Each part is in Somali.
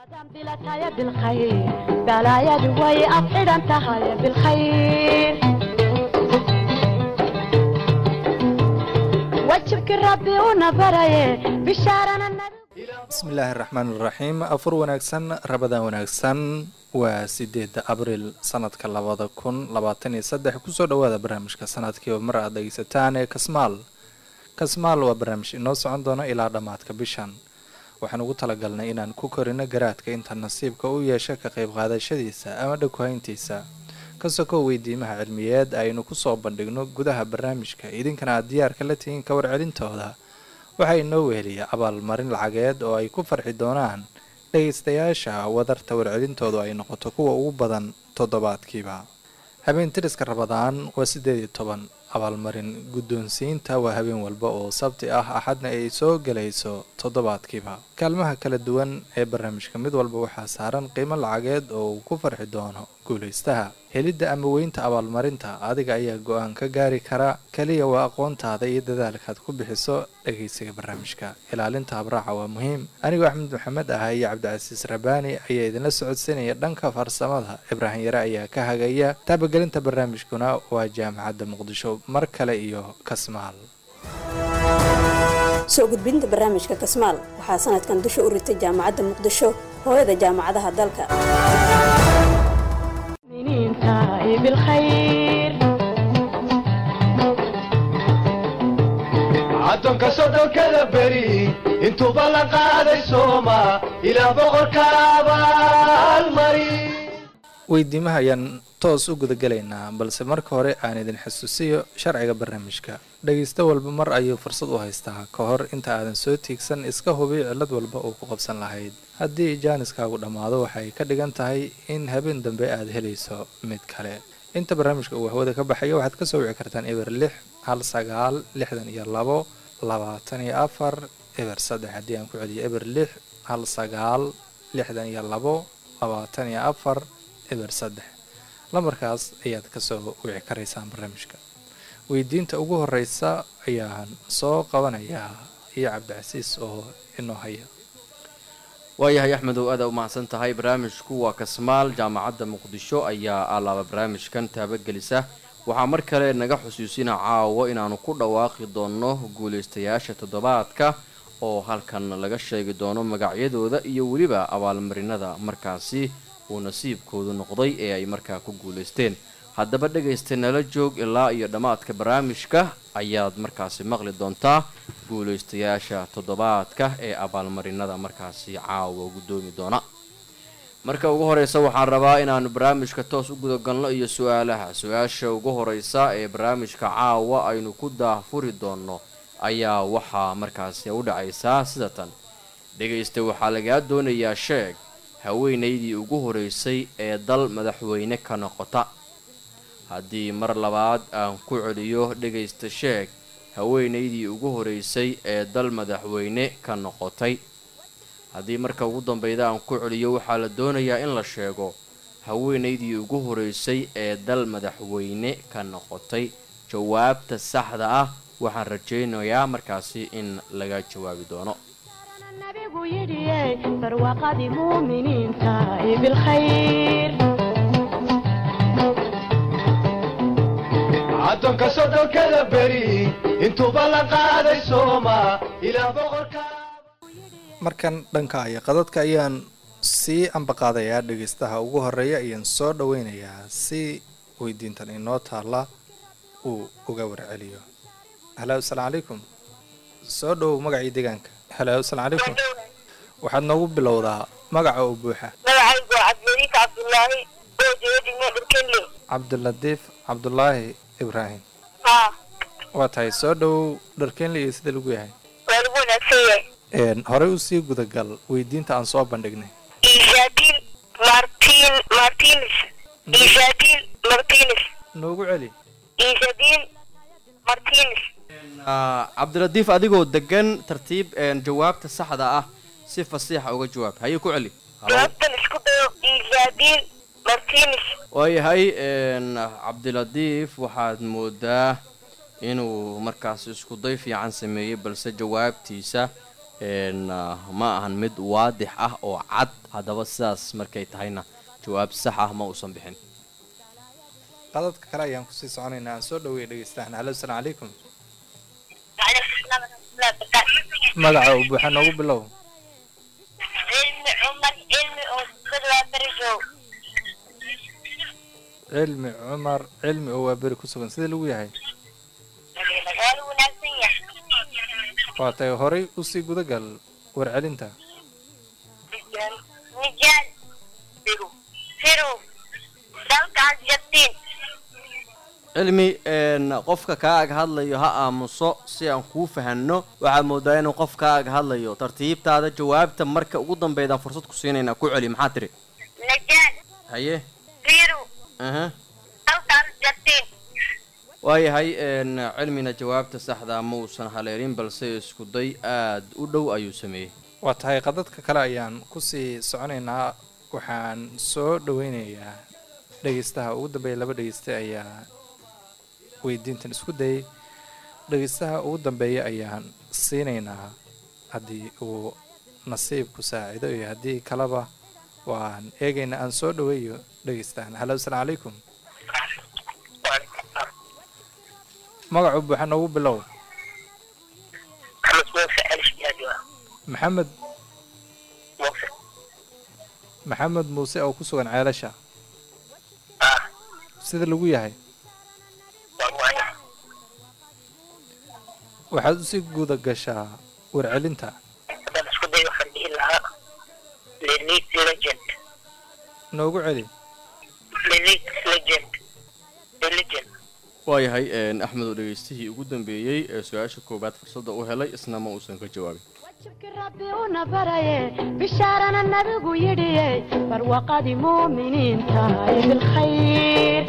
bilataya bilkhayr balaayadu way ad xidhan tahay bilkhayr wajibkii rabbi una baraye bishaarana nabi bismillaahi araxmaan iraxiim afur wanaagsan rabadaan wanaagsan waa sideeda abriil sanadka labada kun labaatan iyo saddex kusoo dhawaada barnaamijka sanadkiiba mar aad dhegeysataan ee kasmaal kasmaal waa barnaamij inoo socon doono ilaa dhammaadka bishan waxaan ugu talagalnay inaan ku korino garaadka inta nasiibka u yeesha ka qayb qaadashadiisa ama dhagwahayntiisa ka sokow weydiimaha cilmiyeed aynu kusoo bandhigno gudaha barnaamijka idinkana aad diyaarka la tihiin ka warcelintooda waxaa inoo weheliya abaalmarin lacageed oo ay ku farxi doonaan dhegaystayaasha wadarta warcelintoodu ay noqoto kuwa ugu badan toddobaadkiiba habeen tiriska rabadaan waa siddeed iyo toban abaalmarin guddoonsiinta waa habeen walba oo sabti ah axadna ay soo gelayso toddobaadkiiba kaalmaha kala duwan ee barnaamijka mid walba waxaa saaran qiimo lacageed oo uu ku farxi doono guulaystaha helidda ama weynta abaalmarinta adiga ayaa go-aan ka gaari kara keliya waa aqoontaada iyo dadaalkaad ku bixiso dhegaysiga barnaamijka ilaalinta habraaca waa muhiim anigoo axmed maxamed ah iyo cabdicasiis rabaani ayaa idinla socodsiinaya dhanka farsamada ibraahim yare ayaa ka hagaya taabagelinta barnaamijkuna waa jaamacadda muqdisho mar kale iyo kasmaal soo gudbinta barnaamijka kasmaal waxaa sanadkan dusha u ritay jaamacadda muqdisho hooyada jaamacadaha dalka miniinta bilkhayr caddoonka sodhonkada beri intuuba la qaaday sooma ilaa boqorka abaalmari weydiimaha ayaan toos u gudagelaynaa balse marka hore aan idin xasuusiyo sharciga barnaamijka dhegaysto walba mar ayuu fursad u haystaa ka hor inta aadan soo tiigsan iska hubi cillad walba uu ku qabsan lahayd haddii jaaniskaagu dhammaado waxay ka dhigan tahay in habeen dambe aad helayso mid kale inta barnaamijka uu hawada ka baxayo waxaad ka soo wici kartaan eber lix hal sagaal lixdan iyo labo labaatan iyo afar eber saddex haddii aan ku celiyo eber lix hal sagaal lixdan iyo labo labaatan iyo afar eber saddex lambarkaas ayaad kasoo wici karaysaan barnaamijka weydiinta ugu horeysa ayaan soo qabanayaa iyo cabdicasiis oo inoo haya waayahay axmedow aada u mahadsan tahay barnaamijku waa kasmaal jaamacadda muqdisho ayaa alaaba barnaamijkan taabagelisa waxaa mar kale naga xusuusina caawo inaanu ku dhawaaqi doono guulaystayaasha toddobaadka oo halkan laga sheegi doono magacyadooda iyo weliba abaalmarinada markaasi uu nasiibkoodu noqday ee ay markaa ku guulaysteen haddaba dhegaysta nala joog ilaa iyo dhammaadka barnaamijka ayaad markaasi maqli doontaa guulaystayaasha toddobaadka ee abaalmarinada markaasi caawa guddoomi doona marka ugu horeysa waxaan rabaa inaanu barnaamijka toos u gudagalno iyo su-aalaha su-aasha ugu horeysa ee barnaamijka caawa aynu ku daahfuri doonno ayaa waxaa markaasi u dhacaysaa sida tan dhegaysta waxaa lagaa doonayaa sheeg haweenaydii ugu horeysay ee dal madaxweyne ka noqota haddii mar labaad aan ku celiyo dhegaysta sheeg haweenaydii ugu horeysay ee dal madaxweyne ka noqotay haddii marka ugu dambeyda aan ku celiyo waxaa la doonayaa in la sheego haweenaydii ugu horeysay ee dal madaxweyne ka noqotay jawaabta saxda ah waxaan rajaynayaa markaasi in laga jawaabi doono nabigu yidhiye barwaaqadii muuminiinta bilkhayr caddoonka sodhonkada beri intuuba la qaaday sooma ilaa boqorka markan dhanka aya qadadka ayaan sii ambaqaadayaa dhegaystaha ugu horeeya ayaan soo dhaweynayaa si weydiintan inoo taalla uu uga warceliyo halo asalaamu calaykum soo dhowow magacii deegaanka halo asalaamu calaykum waxaad noogu bilowdaa magaca oo buuxa magacaygu waa cabdiladiif cabdulaahi oo jooga degmada dhurkenle cabdilatiif cabdulaahi ibraahim haa waa tahay soo dhowow dharkeenle iyo sida lagu yahay waa lagu wanaagsan yahay horey usii gudagal weydiinta aan soo bandhignay isaabil martin martines isaabil martines noogu celi isaabil martines cabdilatiif adigoo degan tartiib jawaabta saxda ah si fasiixa uga jawaab haye ku celi jawaabtan isku dayo isaabil martines waayahay cabdilatiif waxaad moodaa inuu markaas iskuday fiican sameeyey balse jawaabtiisa een, ah, ma ahan mid waadix ah oo cad haddaba sidaas markay tahayna jawaab sax ah ma uusan bixin qadadka kale ayaan kusii soconaynaa aan soo dhaweeya dhegeystahan halo asalaamu calaykum magaca uu buuxa noogu bilow cilmi cumar cilmi oo dad waa berigow cilmi cumar cilmi oo waa beri ku sugan sida lagu yahay waa la wanaagsan yahay waa tay horay usii gudagal warcelinta nijaal firu firu dalkaas jabtiin cilmi een, qofka kaa ag hadlayo ha aamuso si aan kuu fahanno waxaad moodaa inuu qof kaa ag hadlayo tartiibtaada jawaabta marka ugu dambeydaan fursad ku siinaynaa ku celi maxaa tiri nijaal haye firu aha dalkaas jabtiin waayahay een, cilmina jawaabta saxdaa ma uusan haleelin balse isku day aad u dhow ayuu sameeyey waa tahay qadadka kale ayaan kusii soconaynaa waxaan soo dhaweynayaa dhegeystaha ugu dambeeya laba dhegeyste ayaa weydiintan isku dayay dhegeystaha ugu dambeeya ayaan siinaynaa haddii uu nasiibku saacido iyo haddii kaleba waan eegaynaa aan soo dhaweeyo dhegeystahan halo asalaamu calaykum magacu buuxa noogu bilow maxamed maxamed muuse oo ku sugan ceelasha sida lagu yahay waxaad usii guda gashaa warcelinta haddaan isku day waxaan dhihi lahaa lelit legend noogu celi lelit legend legend waayahay een, axmed oo dhegeystihii ugu dambeeyey ee su-aasha koowaad fursadda u helay isna ma uusan ka jawaabin wajibkii rabbi una baraye bishaarana nabigu yidhiye barwaqadii muuminiinta ee bilkhayr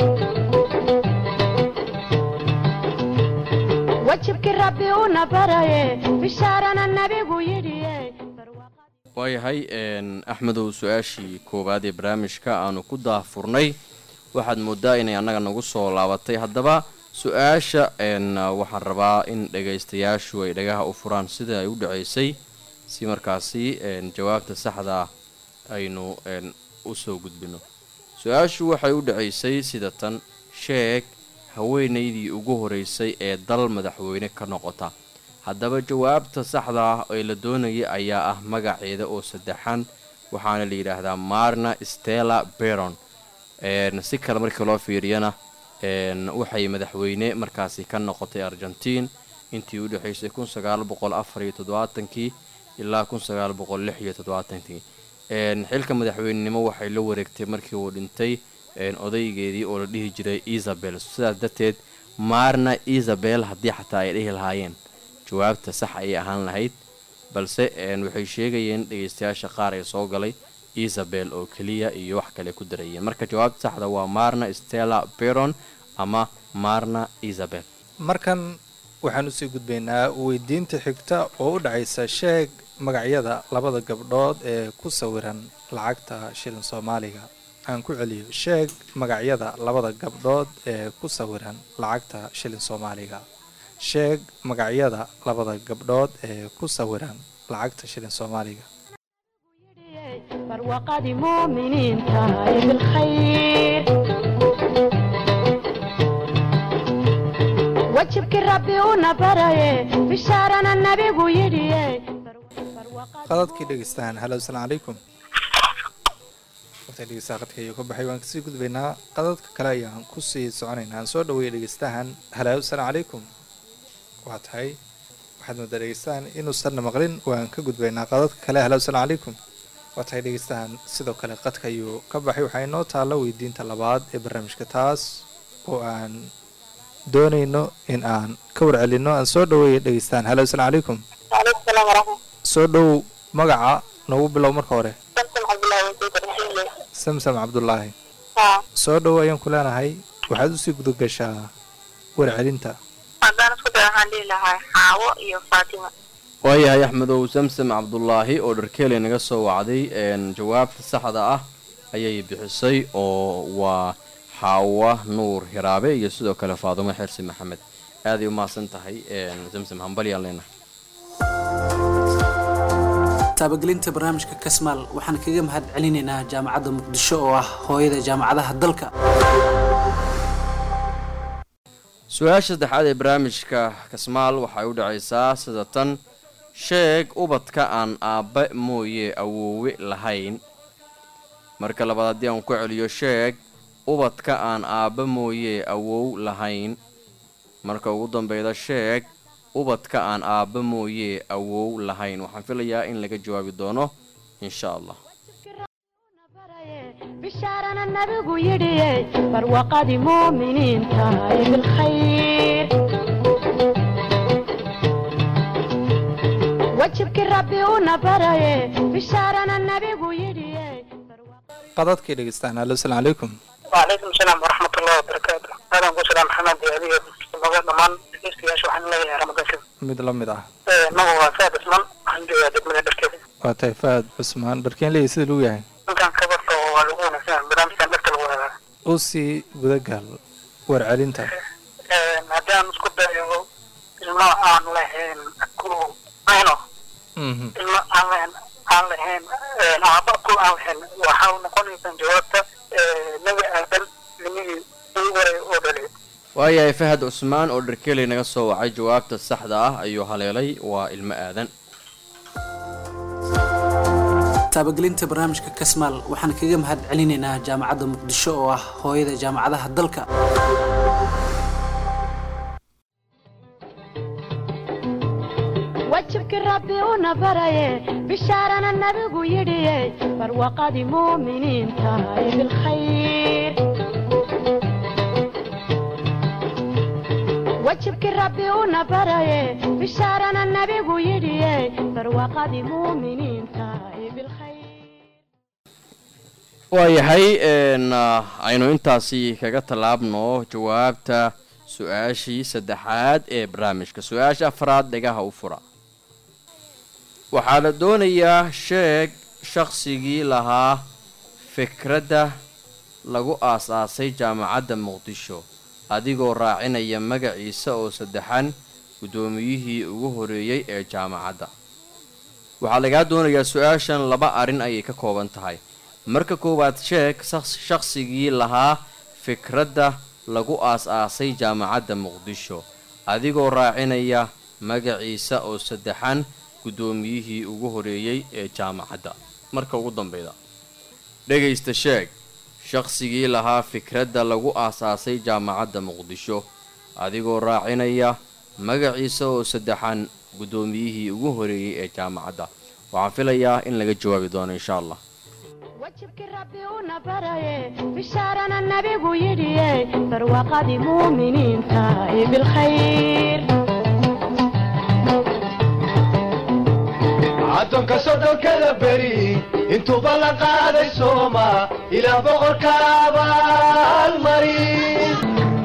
wajibkii rabbi una baraye bishaarana nabigu yidhiye barwaqadii waayahay een, axmedow su-aashii koowaad ee barnaamijka aanu ku daahfurnay waxaad moodaa inay annaga nagu soo laabatay haddaba su-aasha een, waxaan rabaa in dhagaystayaashu ay dhagaha u furaan sida ay u dhaceysay si markaasi een, jawaabta saxda aynu een, u soo gudbino su-aashu waxay u dhaceysay sida tan sheeg haweenaydii ugu horeysay ee dal madaxweyne ka noqota haddaba jawaabta saxda ah ee la doonaya ayaa ah magaceeda oo saddexan waxaana la yidhaahdaa marna stella beron een, si kale markii loo fiiriyana een, waxay madaxweyne markaasi ka noqotay argentiin intii u dhexaysay kun sagaal boqol afar iyo toddobaatankii ilaa kun sagaal boqol lix iyo toddobaatankii een, xilka madaxweynenimo waxay la wareegtay markii uu dhintay een, odaygeedii oo la dhihi jiray isabel sidaas darteed marna isabel haddii xataa ay dhihi lahaayeen jawaabta sax ayay ahaan lahayd balse een, waxay sheegayeen dhegeystayaasha qaar ee soo galay isabel oo keliya iyo wax kale ku darayeen marka jawaabta saxda waa marna stella beron ama marna isabel markan waxaan usii gudbaynaa weydiinta xigta oo u dhacaysa sheeg magacyada labada gabdhood ee ku sawiran lacagta shilin soomaaliga aan ku celiyo sheeg magacyada labada gabdhood ee ku sawiran lacagta shilin soomaaliga sheeg magacyada labada gabdhood ee ku sawiran lacagta shilin soomaaliga barwaqadii muuminiinta ee bilkhayr wajibkii rabbi una baraye bishaarana nabigu yidhiye qadadkii dhegeystahan halo asalaamu calaykum waqtiga dhegeystaha qadka ayuu ka baxay waan kasii gudbaynaa qadadka kale ayaan kusii soconaynaa aan soo dhaweeya dhegeystahan halo asalaamu calaykum waa tahay waxaad moodaa dhegeystahan inuusanna maqlin waan ka gudbaynaa qadadka kale halo asalaamu calaykum waa tahay dhegeystahan sidoo kale qadka ayuu ka baxay waxaa inoo taalla weydiinta labaad ee barnaamijka taas oo aan doonayno in aan ka warcelinno aan soo dhaweeya dhegeystahan halo asalaamu calaykum waaleykum salaam waraxmat soo dhow magaca noogu bilow marka hore samsom cabdullaahi wasiid raxiile samsam cabdulaahi haa soo dhow ayaan ku leenahay waxaad usii gudagashaa warcelinta haddaan isku day waxaan dhihi lahaa xaawo iyo faatima waayahay axmedow samsam cabdulaahi oo dharkeeley naga soo wacday een, jawaabta saxda ah ayay bixisay oo waa xaawa nuur hiraabe iyo sidoo kale faadumo xersi maxamed aaday u mahadsan tahay een, samsam hambalyaan leenahay taabagelinta barnaamijka kasmaal waxaan kaga mahad celinaynaa jaamacadda muqdisho oo ah hooyada jaamacadaha dalka su-aasha saddexaad ee barnaamijka kasmaal waxay u dhacaysaa sida tan sheeg ubadka aan aabbe mooye awoowe lahayn marka labaad haddii aan ku celiyo sheeg ubadka aan aabbe mooye awow lahayn marka ugu dambeyda sheeg ubadka aan aabbe mooye awow lahayn waxaan filayaa in laga jawaabi doono insha allah bishaarana nabigu yidhiye barwaqadii muuminiinta ee bilkhayr wajibkii rabbi una baraye bishaarana nabigu yidhiye qadadkii dhegeystaan alo asalaamu calaykum وعليكم السلام ورحمة الله وبركاته أهلا وسهلا محمد يا أبي مغاد ضمان dhegeystayaasha waxaan leeyahay ramadaan kadib mid la mid ah magacu waa saad isman waxaan joogaa degmada dharkeeda waa tahay faad cusmaan dharkeen leeyahy sida lagu yahay ninkan kabarta oo waa lagu wanaagsan barnaamijkan dharka lagu hagaa u sii gudagal warcelinta haddaan isku dayo ilmo aan lahayn ku ayno Mhm. ilmo aan lahayn aan lahayn aaba ku aan lahayn waxaa noqonaysaa jawaabta nebi aadan nimihii ugu horay oo dhalay waayahay fahad cusmaan oo dharkeley naga soo wacay jawaabta saxda ah ayuu haleelay waa ilmo aadan taabagelinta barnaamijka kasmaal waxaan kaga mahad celinaynaa jaamacadda muqdisho oo ah hooyada jaamacadaha dalka wajibkii rabbi una baraye bishaarana nabigu yidhiye barwaqadii muuminiinta ee bilkhayr wajibkii rabbi una baraye bishaarana nabigu yidhiye barwaqadii muuminiinta ee bilkhayr waayahay n aynu intaasi kaga tallaabno jawaabta su-aashii saddexaad ee barnaamijka su-aasha afraad dhegaha u fura waxaa la doonayaa sheeg shaqsigii lahaa fikradda lagu aas-aasay jaamacadda muqdisho adigoo raacinaya magaciisa oo saddexan guddoomiyihii ugu horeeyey ee jaamacadda waxaa lagaa doonayaa su-aashan laba arrin ayay ka kooban tahay marka koowaad sheeg shaqs- shaqsigii lahaa fikradda lagu aas-aasay jaamacadda muqdisho adigoo raacinaya magaciisa oo saddexan guddoomiyihii ugu horeeyey ee jaamacadda marka ugu dambeyda dhegaysta sheeg shaqsigii lahaa fikradda lagu aas-aasay jaamacadda muqdisho adigoo raacinaya magaciisa oo saddexan guddoomiyihii ugu horeeyey ee jaamacadda waxaan filayaa in laga jawaabi doono insha allah wajibkii rabbi una baraye bishaarana nabigu yidhiye barwaqadii muuminiinta ee bilkhayr caddoonka sodhonkada beri intuuba la qaaday sooma ilaah boqorka abaalmarin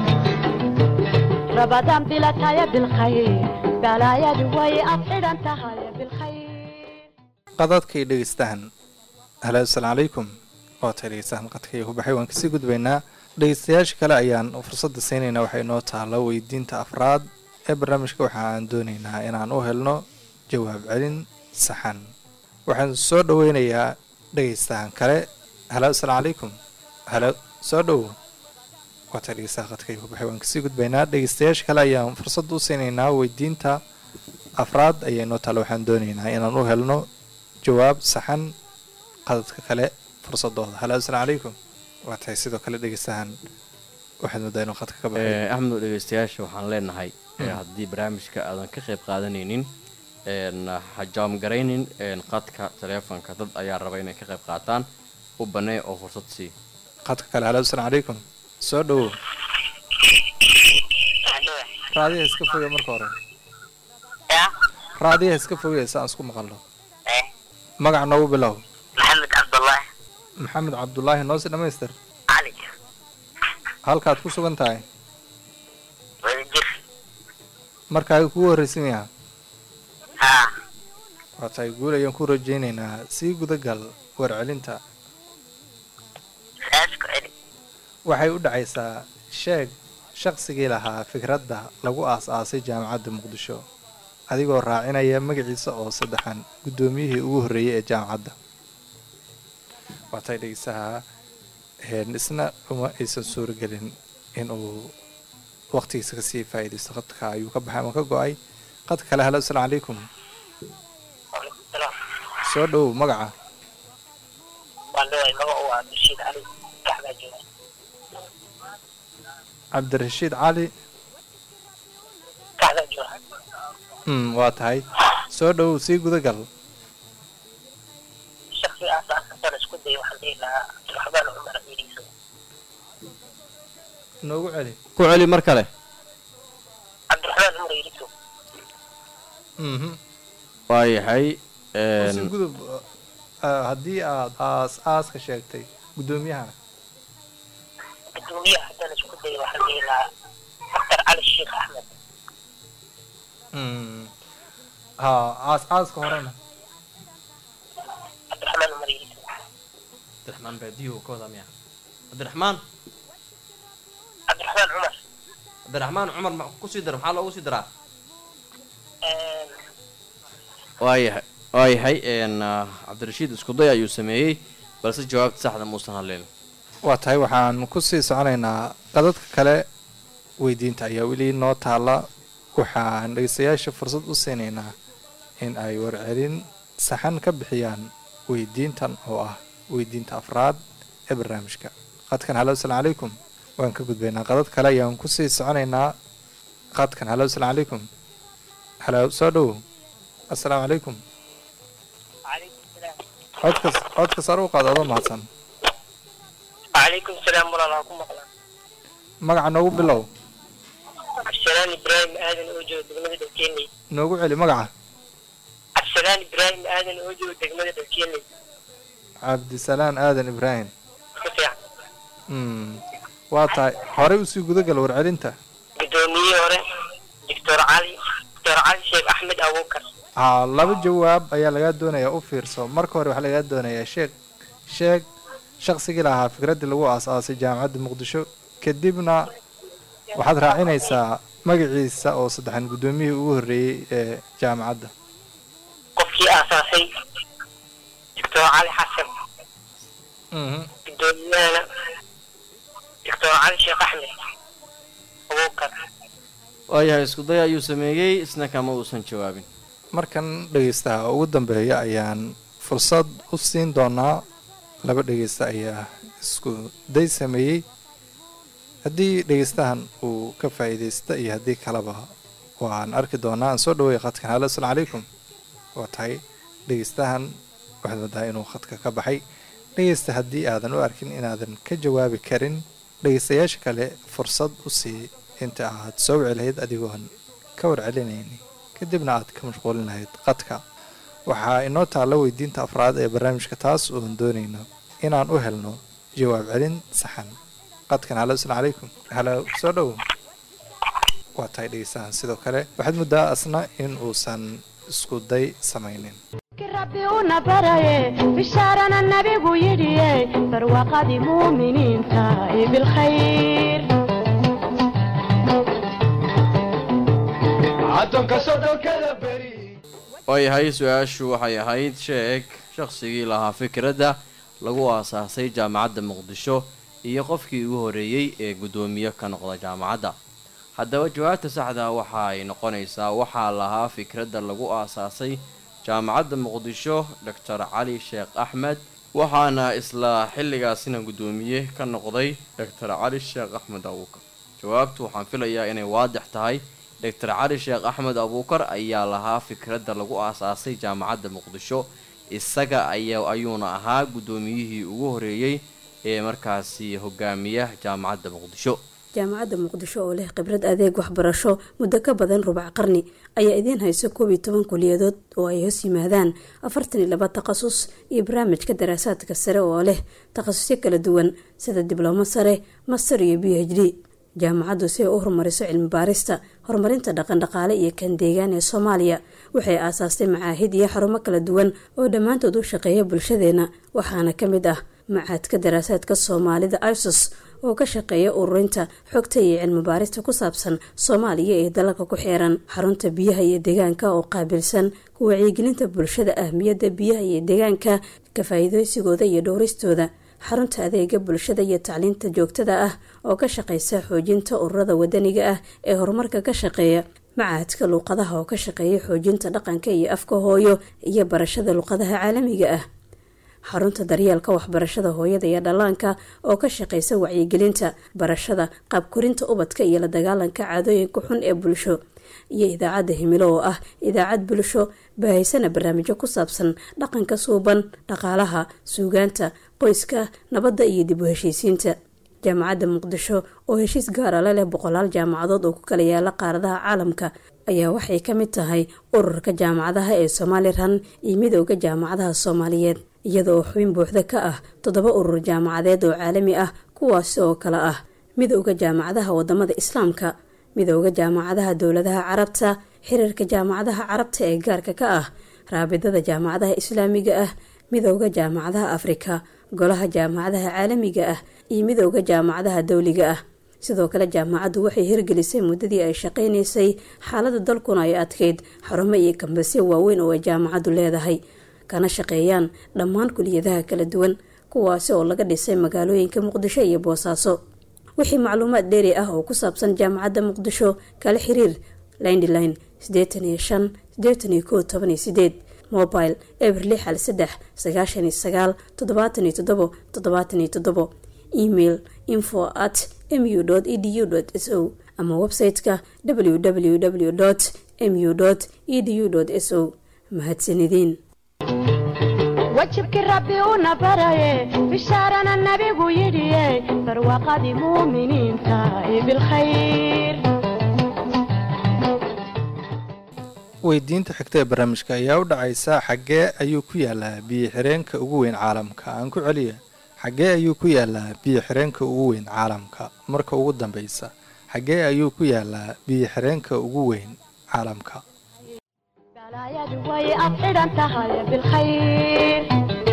rabadaan bilataya bilkhayr balaayadu way ad xidhan tahay bilkhayr qadadkii dhegeystaan halo asalaamu calaykum waa tay dhegeystaan qadkii ku baxay waan kasii gudbaynaa dhegeystayaasha kale ayaan fursadda siinaynaa waxay noo taalo weydiinta afraad ee barnaamijka waxa aan doonaynaa inaan u helno jawaab celin saxan waxaan soo dhaweynayaa dhegeystahan kale halo asalaamu calaykum halo soo dhow waa tay dhegeystaha qadkii ku baxay waan kasii gudbaynaa dhegeystayaasha kale ayaan fursadda u siinaynaa weydiinta afraad ayay noo taalo waxaan doonaynaa inaan u helno jawaab saxan qadadka kale fursadooda halo asalaamu calaykum waa tahay sidoo kale dhegeystahan waxaad moodaa inuu qadka ka baxay Eh, axmed oo dhegeystayaasha waxaan leenahay eh, haddii barnaamijka aadan ka qayb qaadanaynin een, ha jaamgaraynin een, qadka taleefonka dad ayaa raba inay ka qayb qaataan u banee oo fursad sii qadka kale halo asalaamu calaykum soo dhowow raadiyaha iska foge marka hore ya raadiyaha iska foge si aan isku maqalno eh magac noogu bilow maxamed cabdullaahi maxamed cabdulaahi noose dhamaystir cali halkaad ku sugan tahay wadajir markaaga kugu horreysay miya haa waa tahay guul ayaan ku rajaynaynaa sii gudagal warcelinta saas ku celi waxay u dhacaysaa sheeg shaqsigii lahaa fikradda lagu aas-aasay jaamacadda muqdisho adigoo raacinaya magaciisa oo saddexan guddoomiyihii ugu horreeyey ee jaamacadda waatay dhegeysaha een, isna uma aysan suuragelin inuu waqtigiisa kasii faa'iidaysto qadka ayuu ka baxay ama ka go-ay qadka kale halo asalaamu calaykum soo dhowow magaca waan leeyahay magacu waa rashiid cali kaxbaa jooga cabdirashiid cali kaxbaa jooga mm, waa tahay soo dhowow sii gudagal shaksi aasaasan isku day waxaan dhihi lahaa cabdiraxmaan cumar iriiso noogu celi ku celi mar kale cabdiraxmaan cumar iriiso mhm waayahay si gudub uh, haddii aad aas aaska sheegtay guddoomiyahana gudoomiyaha haddaan isku day waxaan dhihi lahaa doctor cali sheekh axmed Mm. ha aas aaska horena cabdiraxmaan cumar iriiso cabdiraxmaan baadiyuhu ka wadaa miya cabdiraxmaan cabdiraxmaan cumar cabdiraxmaan cumar ma kusii dara maxaa loogu sii daraa waayahay waayahay n cabdirashiid iskuday ayuu sameeyey balse jawaabta saxda muusan hadleen waa tahay waxaan kusii soconaynaa qadadka kale weydiinta ayaa weli noo taala waxaan dhegeystayaasha fursad u siinaynaa in ay warcelin saxan ka bixiyaan weydiintan oo ah weydiinta afraad ee barnaamijka qadkan halo asalaamu calaykum waan ka gudbaynaa qadad kale ayaan kusii soconaynaa qadkan halo asalaamu calaykum halo soo dhowow asalaamu calaykum calaykum salaam codkas codka sare u qaad adoo mahadsan calaykum salaam walaalaa ku maqlaa magaca noogu bilow cabdisalaan ibraahim aadan oo jooga degmada dhalkeenley noogu celi magaca cabdisalaan ibraahim aadan oo jooga degmada dhalkeenley cabdisalaan aadan ibraahim ku fiican mm. waa tahay horey usii gudagal warcelinta gudoomiyihii hore doctor cali doctor cali sheekh axmed abuukar haa laba jawaab ayaa lagaa doonayaa u fiirso marka hore waxaa lagaa doonayaa sheeg sheeg shaqsigii lahaa fikraddii lagu aas-aasay jaamacadda muqdisho kadibna waxaad raacinaysaa magaciisa oo saddexan guddoomiyihii ugu horreeyey ee jaamacadda qofkii aasaasay doctor cali xasan Mhm. gudoomiyahana doctor cali sheekh axmed abuukar waayahay iskuday ayuu sameeyey isna kama uusan jawaabin markan dhegeystaha ugu dambeeya ayaan fursad u siin doonaa laba dhegeysta ayaa isku day sameeyey haddii dhegeystahan uu ka faa'iidaysta iyo haddii kaleba waan arki doonaa aan soo dhaweeya khadkan halo asalaamu calaykum waa tahay dhegeystahan waxaad moodaa inuu khadka ka baxay dhegeysta haddii aadan u arkin inaadan ka jawaabi karin dhegeystayaasha kale fursad u sii inta aad soo wici lahayd adigoon ka warcelinayni kadibna aad ka mashquulin lahayd qadka waxaa inoo taalla weydiinta afraad ee barnaamijka taas oon doonayno inaan u helno jawaab celin saxan qadkan halo asalaamu calaykum halo soo dhow waa tahay dhegeystahan sidoo kale waxaad muddaa asna in uusan isku day samaynin rabbi una baraye bishaarana nabigu yidhiye barwaaqadii muuminiinta ee bilkhayr addoonka sodhonkada beri waayahay su-aashu waxay ahayd sheeg shaqsigii lahaa fikradda lagu aasaasay jaamacadda muqdisho iyo qofkii ugu horreeyey ee guddoomiye ka noqda jaamacadda haddaba jawaabta saxda waxa ay noqonaysaa waxaa lahaa fikradda lagu aasaasay jaamacadda muqdisho doctor cali sheekh axmed waxaana isla xilligaasina guddoomiye ka noqday doctor cali sheekh axmed abuukar jawaabtu waxaan filayaa inay waadix tahay doctor cali sheekh axmed abuukar ayaa lahaa fikradda lagu aasaasay jaamacadda muqdisho isaga aya ayuuna ahaa guddoomiyihii ugu horreeyey ee markaasi hogaamiya jaamacadda muqdisho jaamacadda muqdisho oo leh khibrad adeeg waxbarasho muddo ka badan rubac qarni ayaa idiin hayso koob iyo toban kuliyadood oo ay hoos yimaadaan afartan iyo laba takhasus iyo barnaamijka daraasaadka sare oo leh takhasusyo kala duwan sida diblomo sare master iyo b h d jaamacaddu si ay u horumariso cilmi baarista horumarinta dhaqandhaqaale iyo kan deegaan ee soomaaliya waxay aasaastay macaahid iyo xarumo kala duwan oo dhammaantood u shaqeeya bulshadeena waxaana ka mid ah macaadka daraasaadka soomaalida isos oo ka shaqeeya ururinta xogta iyo cilmi baarista ku saabsan soomaaliya ee dalalka ku xeeran xarunta biyaha iyo deegaanka oo qaabilsan ku wacyigelinta bulshada ahmiyadda biyaha iyo deegaanka ka faa-iideysigooda iyo dhowristooda xarunta adeega bulshada iyo tacliinta joogtada ah oo ka shaqeysa xoojinta ururada wadaniga ah ee horumarka ka shaqeeya macaadka luuqadaha oo ka shaqeeya xoojinta dhaqanka iyo afka hooyo iyo barashada luuqadaha caalamiga ah xarunta daryeelka waxbarashada hooyada iyo dhallaanka oo ka shaqeysa wacyigelinta barashada qaabkorinta ubadka iyo la dagaalanka caadooyinka xun ee bulsho iyo idaacadda himilo oo ah idaacad bulsho baahaysana barnaamijyo ku saabsan dhaqanka suuban dhaqaalaha suugaanta qoyska nabadda iyo dib u heshiisiinta jaamacadda muqdisho oo heshiis gaara la leh boqolaal jaamacadood oo ku kala yaala qaaradaha caalamka ayaa waxay ka mid tahay ururka jaamacadaha ee somalilan iyo midooda jaamacadaha soomaaliyeed iyada oo xubin buuxda ka ah toddoba urur jaamacadeed oo caalami ah kuwaasi oo kale ah midooda jaamacadaha wadamada islaamka midooda jaamacadaha dowladaha carabta xiriirka jaamacadaha carabta ee gaarka ka ah raabidada jaamacadaha islaamiga ah midooda jaamacadaha afrika golaha jaamacadaha caalamiga ah iyo midooda jaamacadaha dowliga ah sidoo kale jaamacaddu waxay hirgelisay muddadii ay shaqaynaysay xaalada dalkuna ay adkeyd xarumo iyo kambasyo waaweyn oo ay jaamacaddu leedahay kana shaqeeyaan dhammaan kuliyadaha kala duwan kuwaasi oo laga dhisay magaalooyinka muqdisho iyo boosaaso wixii macluumaad dheeri ah oo ku saabsan jaamacadda muqdisho kala xiriir lindline sideetan iyo shan sideetan iyo kow toban iyo sideed mobile eber lix hal saddex sagaashan iyo sagaal toddobaatan iyo toddobo toddobaatan iyo toddobo email info at mu edu s o ama website-ka www mu edu s o mahadsanideen wajibkii rabbi una baraye bishaarana nabigu yidhiye barwaaqadii muuminiinta ee bilkhayr weydiinta xigta ee barnaamijka ayaa u dhacaysa xaggee ayuu ku yaalaa biyo xireenka ugu weyn caalamka aan ku celiya xaggee ayuu ku yaalaa biyo xireenka ugu weyn caalamka marka ugu dambeysa xaggee ayuu ku yaalaa biyo xireenka ugu weyn caalamka galaayadu way ad xidhan tahay bilkhayr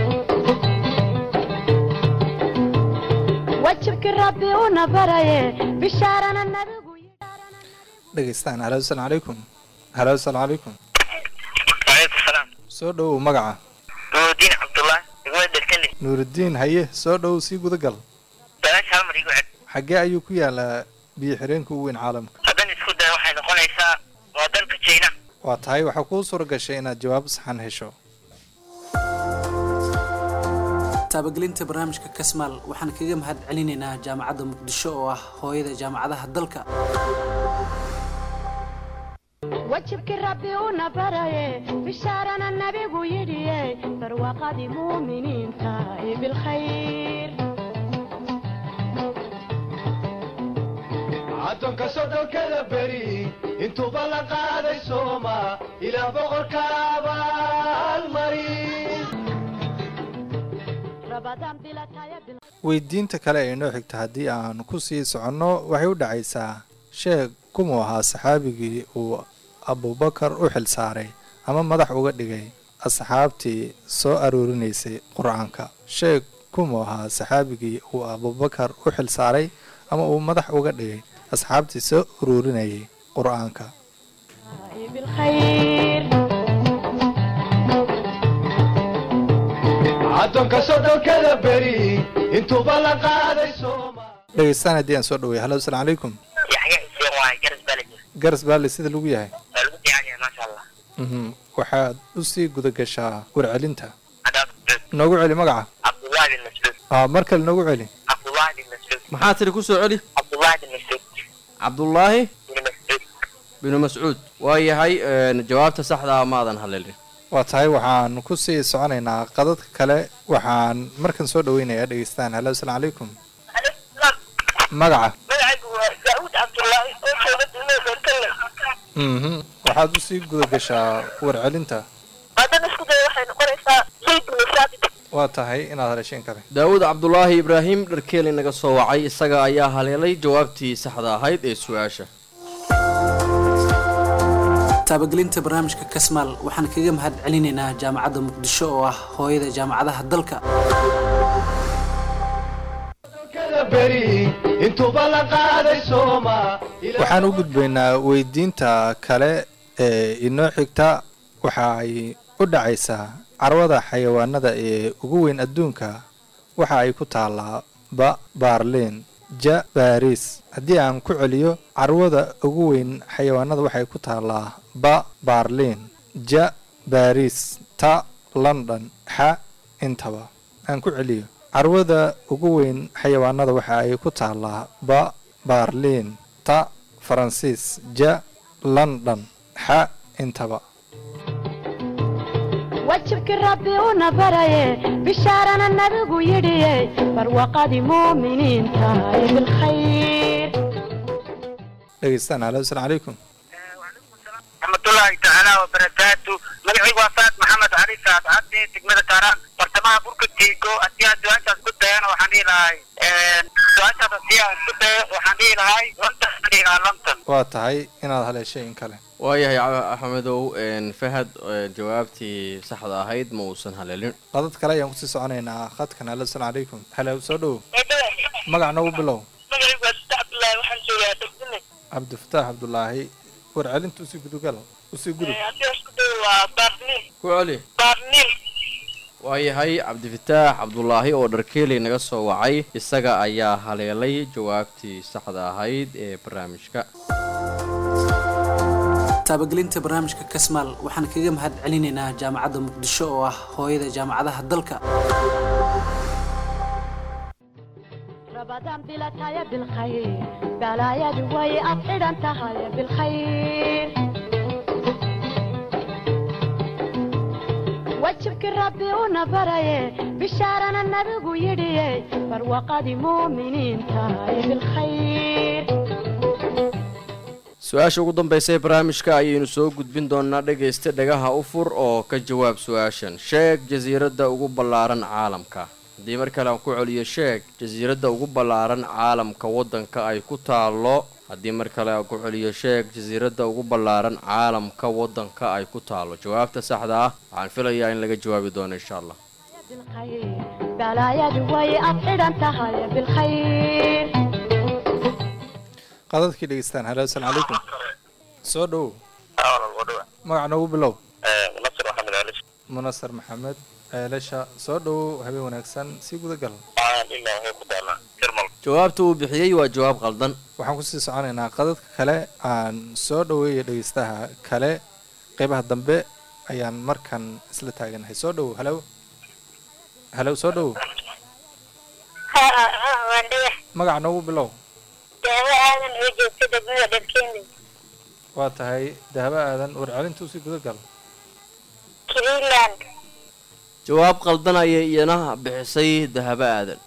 wajibkii rabbi una baraye bishaarana nabigu dhegeystaan halo asalaamu calaykum halo asalaamu calaykum waaleykum salaam soo dhowow magaca nuurudiin cabdullah iguma dhertane nuurudiin haye soo dhowow sii gudagal balaasha hal mar igu ced xaggee ayuu ku yaalaa biyo xireenka ugu weyn caalamka haddaan isku dayo waxay noqonaysaa waa dalka jayna waa tahay waxaa kuu suura gashay inaad jawaab saxan hesho taabagelinta barnaamijka kasmaal waxaan kaga mahad celinaynaa jaamacadda muqdisho oo ah hooyada jaamacadaha dalka wajibkii rabbi una baraye bishaarana nabigu yidhiye barwaaqadii muuminiinta ee bilkhayr addoonka soddonkada beri intuuba la qaaday sooma ilaah boqorka abaalmari rabadaan bilataya bil weydiinta kale ee inoo xigta haddii aan ku sii soconno waxay u dhacaysaa sheeg kumuu ahaa saxaabigii uu abubakar u xil saaray ama madax uga dhigay asxaabtii soo aroorinaysay qur-aanka sheeg kumuu ahaa saxaabigii uu abubakar u xil saaray ama uu madax uga dhigay asxaabtii soo aroorinayay qur-aanka ee bilkhayr addoonka soddonkada beri intuuba la qaaday sooma dhegeystaan haddii aan soo dhaway halo asalaamu calaykum yaxya xuseen waaye garas baa la jira garas baale sida lagu yahay waa lagu fiican yahay maasha allah mhm waxaad u sii guda gashaa warcelinta cadaab mascuud noogu celi magaca cabdullahi bin mascuud aa mar kale noogu celi cabdullahi bin mascuud maxaa tiri ku soo celi cabdullahi bin mascuud cabdullaahi bin mascuud binu mascuud waa yahay een, jawaabta saxdaa maadan haleelin waa tahay waxaan ku sii soconaynaa qadadka kale waxaan markan soo dhaweynayaa dhegeystaan halo asalaamu calaykum magaca magacaygu waa daawud cabdullaahi oo jooga degmada beerkalle mhm waxaad u sii guda gashaa warcelinta haddaan isku dayo waxay noqonaysaa zayd bin saabit waa tahay inaad haleesheen kale daawud cabdulaahi ibraahim dharkeeli naga soo wacay isaga ayaa haleelay jawaabtii saxda ahayd ee su-aasha taabagelinta barnaamijka kasmaal waxaan kaga mahad celinaynaa jaamacadda muqdisho oo ah hooyada jaamacadaha dalka beri intuuba la qaaday sooma waxaan u gudbaynaa weydiinta kale ee inoo xigta waxa ay u dhacaysaa carwada xayawaanada ee ugu weyn adduunka waxa ay ku taallaa ba baarliin ja baariis haddii aan ku celiyo carwada ugu weyn xayawaanada waxay ku taallaa ba baarliin ja baariis ta london xa intaba aan ku celiyo carwada ugu weyn xayawaanada waxa ay ku taallaa ba baarliin ta faransiis ja london xa intaba wajibkii rabbi una baraye bishaarana nabigu yidhiye barwaqadii muuminiinta ee bilkhayr dhegeystaan alo asalaam calaykum raxmatullaahi tacaala wabarakaatu magacaygu waa saad maxamed cali saad cabdi degmada kaaraan bartamaha burka tiigo haddii aan su-aashaas ku dayana waxaan dhihi lahay su-aashaas haddii aan ku dayo waxaan dhihi lahay lontan aan dhihi lahaa lontan waa tahay inaad haleeshay in kale waayahay ca- axmedow een, fahad ee, jawaabtii saxda ahayd ma uusan haleelin qadad kale ayaan kusii soconaynaa khadkan alo asalaam calaykum halow soo dhow magac noogu bilow magacaygu waa sita cabdullaahi waxaan joogaa degdine cabdifataax cabdulaahi warcelinta usii gudugal usii gudub haddii isku dayo waa baarniil ku celi baarniil waayahay cabdifataax cabdulaahi oo dharkeeley naga soo wacay isaga ayaa haleelay jawaabtii saxda ahayd ee barnaamijka taabagelinta barnaamijka kasmaal waxaan kaga mahad celinaynaa jaamacadda muqdisho oo ah hooyada jaamacadaha dalka رمضان بلا تايا بالخير بلا يا دوي أطعد أنت هاي بالخير وجهك ربي ونبري بشارنا النبي يدي فروقة مؤمنين تاي بالخير su-aasha ugu dambaysa ee barnaamijka ayaynu soo gudbin doonaa dhegaysta dhagaha u fur oo ka jawaab su-aashan sheeg jasiiradda ugu ballaaran caalamka haddii mar kale aan ku celiyo sheeg jasiiradda ugu ballaaran caalamka waddanka ay ku taallo haddii mar kale aan ku celiyo sheeg jasiiradda ugu ballaaran caalamka waddanka ay ku taallo jawaabta saxda ah waxaan filayaa in laga jawaabi doono insha allah بالخير بلا يا دوي أطعد أنت هاي بالخير qadadkii dhegeystaan halo asalaam calaykum soo dhow magac noogu bilow nasir maxamed cali munasar maxamed ceelasha soo dhow habeen wanaagsan sii gudagal waxaan ilaa waxay ku taalaa jarmal jawaabta uu bixiyey waa jawaab qaldan waxaan kusii soconaynaa qadadka kale aan soo dhoweeya dhegeystaha kale qeybaha dambe ayaan markan isla taaganahay soo dhow halow halow soo dhow waan dhiga magac noogu bilow daawo aadan oo joogta degmada dharkeeni waa tahay dahabo aadan warcelinta usii gudagal greenland jawaab qaldan ayay iyana bixisay dahabo aadan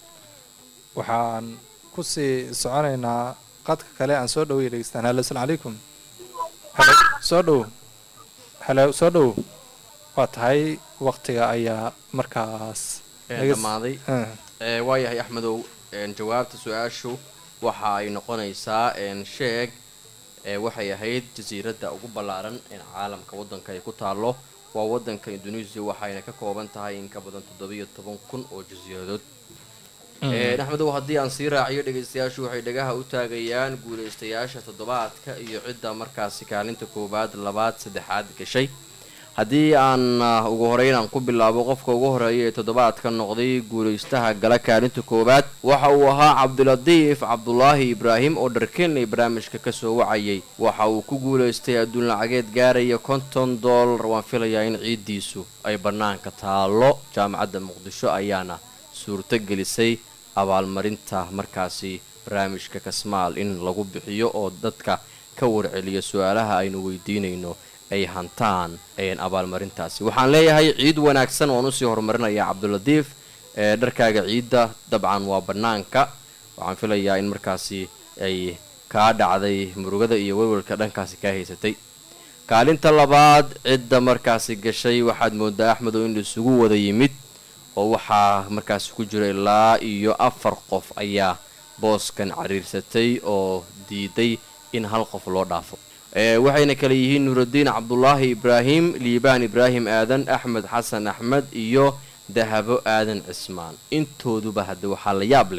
waxaan kusii soconaynaa qadka kale aan soo dhoweeya dhegeystaan halo asalaam calaykum halo soo dhow halo soo dhow waa tahay waqtiga ayaa markaas ee naga s- dhammaaday Ah. ee waayahay axmedow een, jawaabta su-aashu waxa ay noqonaysaa een, sheeg ee waxay ahayd jasiiradda ugu ballaaran een caalamka waddanka ay ku taallo waa waddanka indonesia waxayna ka kooban tahay in ka badan toddobiyo toban kun oo jasiiradood Een, axmedow haddii aan sii raaciyo dhegaystayaashu waxay dhagaha u taagayaan guulaystayaasha toddobaadka iyo cidda markaasi kaalinta koowaad labaad saddexaad gashay haddii aan ah, ugu horeyn aan ku bilaabo qofka ugu horeeya ee toddobaadka noqday guulaystaha gala kaalinta koowaad waxa uu ahaa cabdilatiif cabdulaahi ibraahim oo dharkenley barnaamijka kasoo wacayay waxa uu ku guulaystay adduun lacageed gaaraya konton doolar waan filayaa in ciiddiisu ay bannaanka taallo jaamacadda muqdisho ayaana suurto gelisay abaalmarinta markaasi barnaamijka kasmaal in lagu bixiyo oo dadka ka warceliya su-aalaha aynu weydiinayno ay hantaan een abaalmarintaasi waxaan leeyahay ciid wanaagsan waan usii horumarinaya cabdulatiif ee dharkaaga ciidda dabcan waa bannaanka waxaan filayaa in markaasi ay kaa dhacday murugada iyo welwelka dhankaasi kaa haysatay kaalinta labaad cidda markaasi gashay waxaad moodaa axmedow in laisugu wada yimid oo waxaa markaasi ku jira ilaa iyo afar qof ayaa booskan cariirsatay oo diiday in hal qof loo dhaafo ee waxayna kale yihiin nuuraddiin cabdulaahi ibraahim liibaan ibraahim aadan axmed xasan axmed iyo dahabo aadan cismaan intooduba hadde waxaa la yaab leh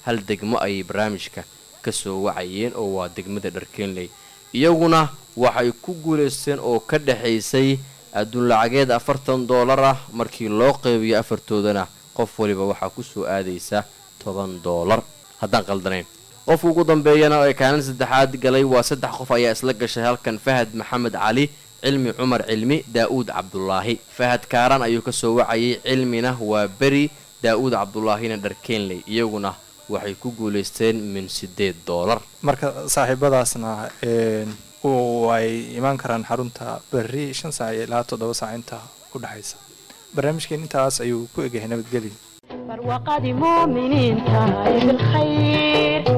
hal degmo ayay barnaamijka kasoo wacayeen oo waa degmada dharkeenley iyaguna waxay ku guulaysteen oo ka dhexaysay adduun lacageed afartan doolar ah markii loo qeybiyo afartoodana qof waliba waxaa kusoo aadaysa toban doolar haddaan qaldanayn qofka ugu dambeeyana ee kaalin saddexaad galay waa saddex qof ayaa isla gashay halkan fahad maxamed cali cilmi cumar cilmi daa-uud cabdulaahi fahad kaaran ayuu kasoo wacayay cilmina waa beri daa-uud cabdulaahina dharkeenley iyaguna waxay ku guulaysteen min sideed doolar marka saaxiibadaasna ay imaan karaan xarunta berri shan saac ilaa toddoba saac inta u dhexaysa barnaamijkeen intaas ayuu ku egyahay nabadgelyo barwaqadii muuminiinta ee bilkhayr